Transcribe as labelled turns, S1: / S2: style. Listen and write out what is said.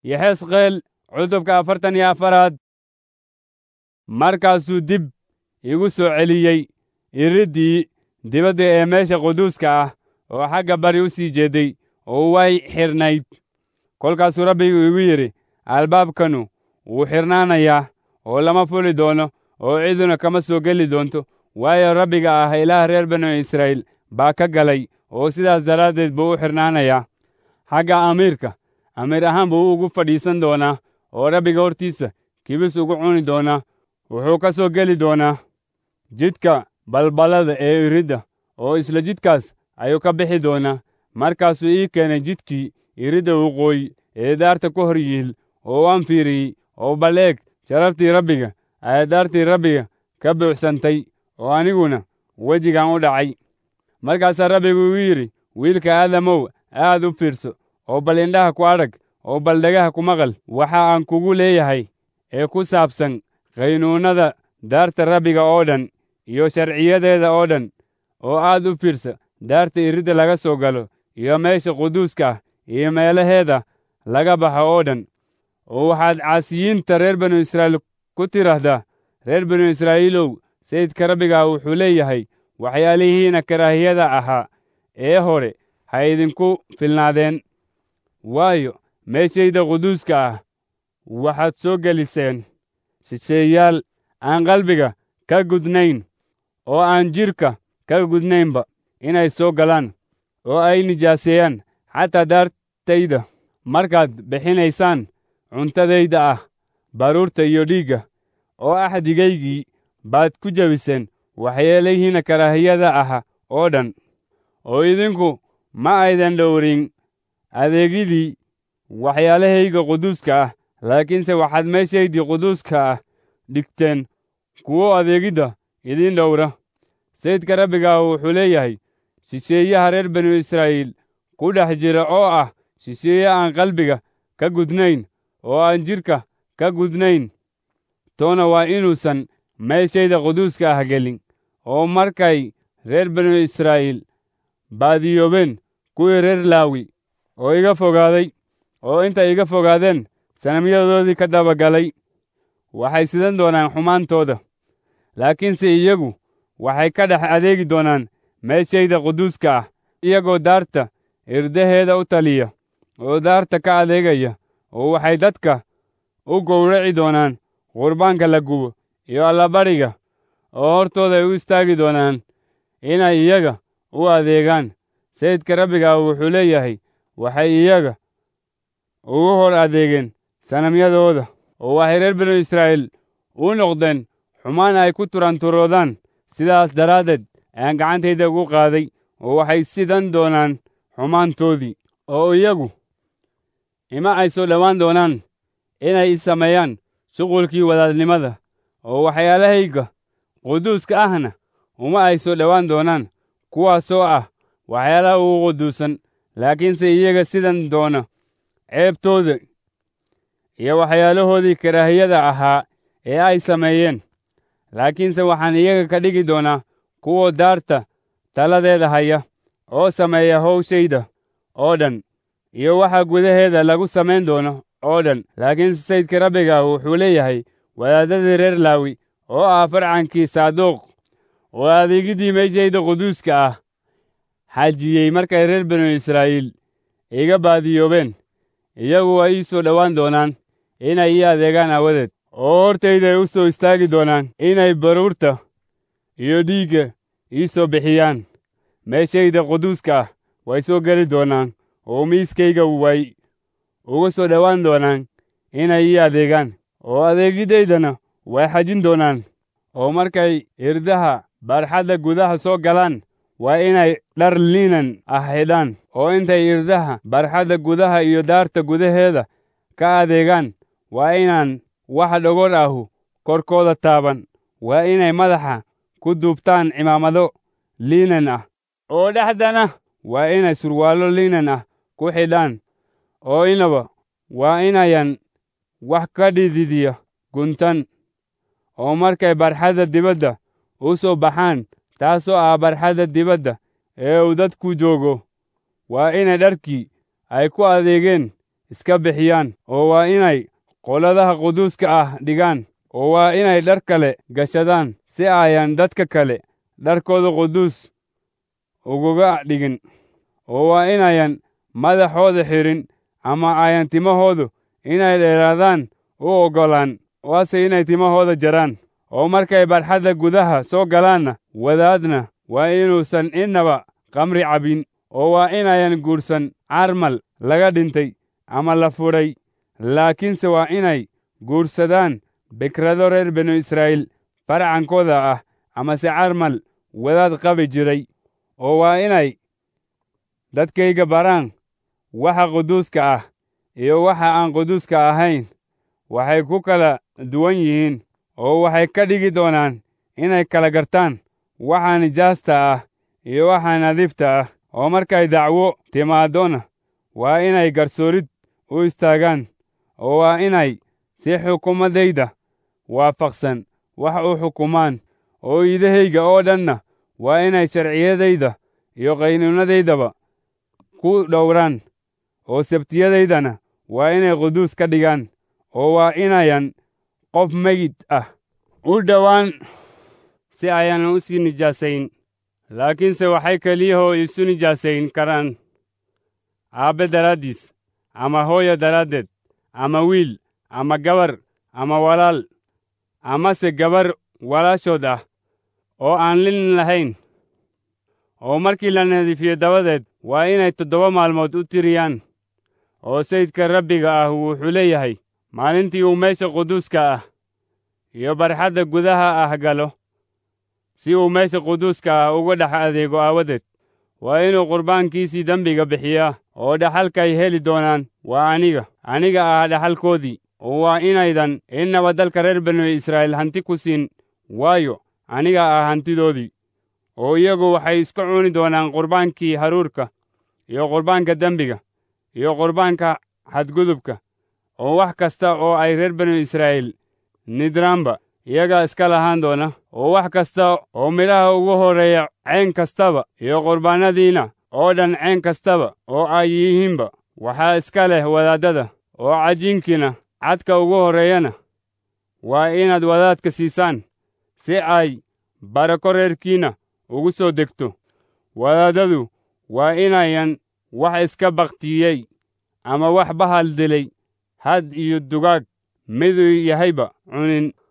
S1: yaxesqeel cutubka afartan iyo afaraad markaasuu dib igu soo celiyey iriddii dibadda ee meesha quduuska ah oo xagga bari u sii jeeday oo way xidhnayd kolkaasuu rabbigu igu yidhi albaabkanu wuu xidhnaanayaa oo lama fuli doono oo ciduna kama soo geli doonto waayo rabbiga ah ilaah reer banu israa'iil baa ka galay oo sidaas daraaddeed buu u xidhnaanayaa xagga amiirka amiir ahaan buu ugu fadhiisan doonaa oo rabbiga hortiisa kibis ugu cuni doonaa wuxuu ka soo geli doonaa jidka balballada ee iridda oo isla jidkaas ayuu ka bixi doonaa markaasuu ii keenay jidkii iridda waqooyi ee daarta ku hor yiil oo waan fiiriyey oo bal eeg sharaftii rabbiga ayaa daartii rabbiga ka buuxsantay oo aniguna wejigan u dhacay markaasaa rabbigu igu yidhi wiilka aadamow aad u fiirso oo bal indhaha ku adhag oo bal dhagaha ku maqal waxa aan kugu leeyahay ee ku saabsan qaynuunnada daarta rabbiga oo dhan iyo sharciyadeeda oo dhan oo aad u fiirsa daarta iridda laga soo galo iyo meesha quduuska ah iyo meelaheeda laga baxo oo dhan oo waxaad caasiyiinta reer banu israa'iil ku tidhaahdaa reer banu israa'iilow sayidka rabbiga wuxuu leeyahay waxyaalihiina karaahiyada ahaa ee hore ha idinku filnaadeen waayo meeshayda quduuska ah waxaad soo geliseen shisheeyaal aan qalbiga ka gudnayn oo aan jidhka ka gudnaynba inay soo galaan oo ay nijaaseeyaan xataa daartayda markaad bixinaysaan cuntadayda ah baruurta iyo dhiigga oo axdigaygii baad ku jebiseen waxyeelihiina karaahiyada ah oo dhan oo idinku ma aydan dhowrin adeegidii waxyaalahayga quduuska ah laakiinse waxaad meeshaydii quduuska ah dhigteen kuwo adeegidda idiin dhowra sayidka rabbiga wuxuu leeyahay shisheeyaha reer banu israa'iil ku dhex jira oo ah shisheeye aan qalbiga ka gudnayn oo aan jidhka ka gudnayn toona waa inuusan meeshayda quduuska ah gelin oo markay reer banu israa'iil baadiyoobeen kuwii reer laawi oo iga fogaaday oo intay iga fogaadeen sanamyadoodii ka dabagalay waxay sidan doonaan xumaantooda laakiinse iyagu waxay ka dhex adeegi doonaan meeshayda quduuska ah iyagoo daarta irdaheeda u taliya oo daarta ka adeegaya oo waxay dadka u gowraci doonaan qurbaanka la gubo iyo allabadhiga oo hortooda ay u istaagi doonaan inay iyaga u adeegaan sayidka rabbiga wuxuu leeyahay waxay iyaga ugu hor adeegeen sanamyadooda oo waxay reer binu israa'iil u noqdeen xumaan ay ku turanturoodaan sidaas daraaddeed ayaan gacantayda ugu qaaday oo waxay sidan doonaan xumaantoodii oo iyagu ima ay soo dhowaan doonaan inay i sameeyaan shuqulkii wadaadnimada oo waxyaalahayga quduuska ahna uma ay soo dhowaan doonaan kuwaasoo ah waxyaalaha ugu quduusan laakiinse iyaga sidan doona ceebtooda iyo waxyaalahoodii karaahiyada ahaa ee ay sameeyeen laakiinse waxaan iyaga ka dhigi doonaa kuwa daarta taladeeda haya oo sameeya howshayda oo dhan iyo waxa gudaheeda lagu samayn doono oo dhan laakiinse sayidka rabbiga wuxuu leeyahay wadaadadii reer laawi oo ah farcankii saaduuq oo adeegidii meeshayda quduuska ah xajiyey markay reer binu israa'iil iga baadiyoobeen iyagu waa ii soo dhowaan doonaan inay ii adeegaan aawadeed oo hortayday u soo istaagi doonaan inay baruurta iyo dhiigga ii soo bixiyaan meeshayda quduuska ah way soo geli doonaan oo miiskayga way uga soo dhowaan doonaan inay ii adeegaan oo adeegidaydana way xajin doonaan oo markay irdaha barxadda gudaha soo galaan waa inay dhar liinan ah xidhaan oo intay irdaha barxadda gudaha iyo daarta gudaheeda ka adeegaan waa inaan wax dhogor ahu korkooda taaban waa inay madaxa ku duubtaan cimaamado liinan ah oo dhexdana waa inay surwaallo liinan ah ku xidhaan oo inaba waa inayan wax ka dhididiya guntan oo markay barxadda dibadda u soo baxaan taasoo ah barxadda dibadda ee uu dadku joogo waa inay dharkii ay ku adeegeen iska bixiyaan oo waa inay qoladaha quduuska ah dhigaan oo waa inay dhar kale gashadaan si ayan dadka kale dharkooda quduus uguga dhigin oo waa inayan madaxooda xidhin ama ayan timahoodu inay dheeraadaan u oggolaan waase inay timahooda jaraan oo markay barxadda gudaha soo galaanna wadaadna waa inuusan innaba kamri cabin oo waa inayan guursan carmal laga dhintay ama la fudhay laakiinse waa inay guursadaan bikrado reer binu israa'iil farcankooda ah amase carmal wadaad qabi jiray oo waa inay dadkayga baraan waxa quduuska ah iyo waxa aan quduuska ahayn waxay ku kala duwan yihiin oo waxay ka dhigi doonaan inay kala gartaan waxa nijaasta ah iyo waxa nadiifta ah oo markay dacwo timaadona waa inay garsoorid u istaagaan oo waa inay si xukumadayda waafaqsan wax u xukumaan oo iidahayga oo dhanna waa inay sharciyadayda iyo qaynuunadaydaba ku dhowraan oo sabtiyadaydana waa inay quduus ka dhigaan oo waa inayan qof megid ah u dhowaan si ayaan u sii nijaasayn laakiinse waxay keliyahoo isu nijaasayn karaan aabbe daraaddiis ama hooyo daraaddeed ama wiil ama gabar ama walaal amase gabar walaashood ah oo aan lin lahayn oo markii la nadiifiyo dabadeed waa inay toddoba maalmood u tiriyaan oo sayidka rabbiga ah wuxuu leeyahay maalintii uu meesha quduuska ah iyo barxadda gudaha ah galo si uu meesha quduuska ah uga dhex adeego aawadeed waa inuu qurbaankiisii dembiga bixiyaa oo dhaxalkay heli doonaan waa aniga aniga ah dhaxalkoodii oo waa inaydan innaba dalka reer banu israa'iil hanti ku siin waayo aniga ah hantidoodii oo iyagu waxay iska cuni doonaan qurbaankii haruurka iyo qurbaanka dembiga iyo qurbaanka xadgudubka oo wax kasta oo ay reer banu israa'iil nidraanba iyagaa iska lahaan doona oo wax kasta oo midhaha ugu horreeya ceen kastaba iyo qurbaanadiina oo dhan ceen kastaba oo ay yihiinba waxaa iska leh wadaaddada oo cajiinkiina cadka ugu horreeyana waa inaad wadaadka siisaan si ay barako reerkiinna ugu soo degto wadaaddadu waa inayan wax iska bakhtiyey ama wax bahal dilay had iyo dugaag miduu yahayba cunin